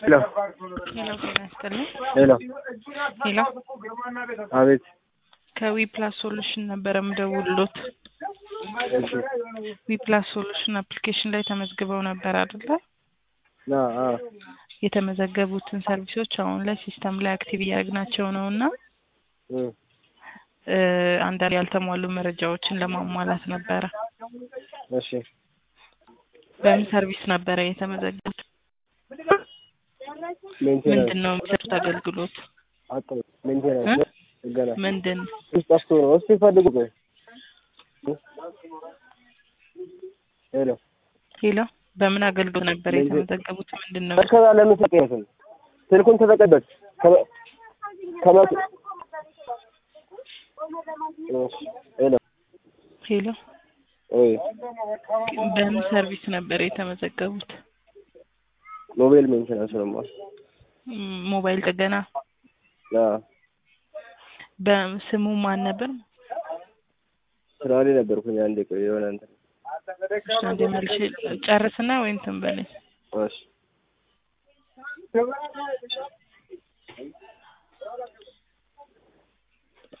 ሄሎ ሄሎ ጤና ይስጥልኝ። ሄሎ ሄሎ አቤት ከዊ ፕላስ ሶሉሽን ነበረ ምደውልሎት። እሺ ዊ ፕላስ ሶሉሽን አፕሊኬሽን ላይ ተመዝግበው ነበር አይደለ? ና አ የተመዘገቡትን ሰርቪሶች አሁን ላይ ሲስተም ላይ አክቲቭ እያደረግናቸው ነው እና እ እ አንዳንድ ያልተሟሉ መረጃዎችን ለማሟላት ነበረ። እሺ በምን ሰርቪስ ነበረ የተመዘገቡት? ሜንቴናንስ ምንድን ነው የሚሰጡት አገልግሎት? አጥሩ ሜንቴናንስ ገና ምንድን ውስጥ ጠፍቶ ነው። እስቲ ፈልጉ ቆይ ሄሎ ሄሎ በምን አገልግሎት ነበር ምንድን- የተመዘገቡት? ምንድን ነው ከዛ ለምን ተቀየሰን? ስልኩን ተጠቀበት ከመ- ከመ- እሺ ሄሎ ሄሎ ወይ በምን ሰርቪስ ነበር የተመዘገቡት? ሞባይል ሜንቴናንስ ነው ማለት ም- ሞባይል ጥገና አ በስሙ ማን ነበር? ስራ ላይ ነበርኩኝ። አንዴ ቆይ የሆነ እንትን እሺ፣ አንዴ መልሼ ጨርስና ወይ እንትን በለኝ። እሺ